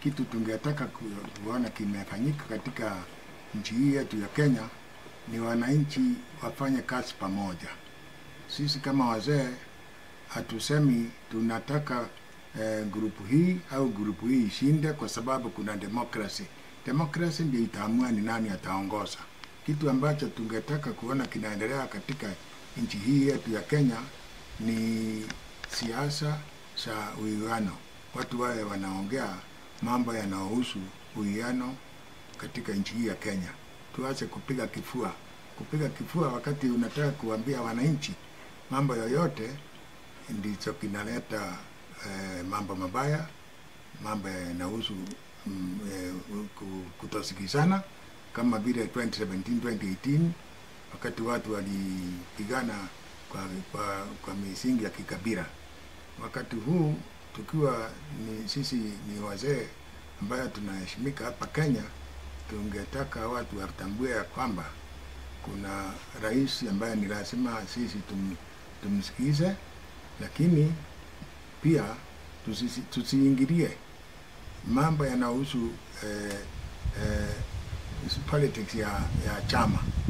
kitu tungetaka ku- kuona kimefanyika katika nchi hii yetu ya Kenya ni wananchi wafanye kazi pamoja. Sisi kama wazee hatusemi tunataka eh, grupu hii au grupu hii ishinde kwa sababu kuna demokrasi. Demokrasi ndio itaamua ni nani ataongoza. Kitu ambacho tungetaka kuona kinaendelea katika nchi hii yetu ya Kenya ni siasa za uwiano. Watu wawe wanaongea mambo yanayohusu uwiano katika nchi hii ya Kenya. Tuache kupiga kifua, kupiga kifua wakati unataka kuambia wananchi mambo yoyote, ndicho kinaleta eh, mambo mabaya, mambo yanahusu mm, eh, ku- kutosikizana kama vile 2017 2018 wakati watu walipigana kwa, kwa, kwa misingi ya kikabila. Wakati huu tukiwa ni sisi ni wazee ambayo tunaheshimika hapa Kenya, tungetaka watu watambue ya kwamba kuna rais ambaye ni lazima sisi tum, tumsikize, lakini pia tusisi- tusiingilie mambo yanayohusu eh, eh, politics ya, ya chama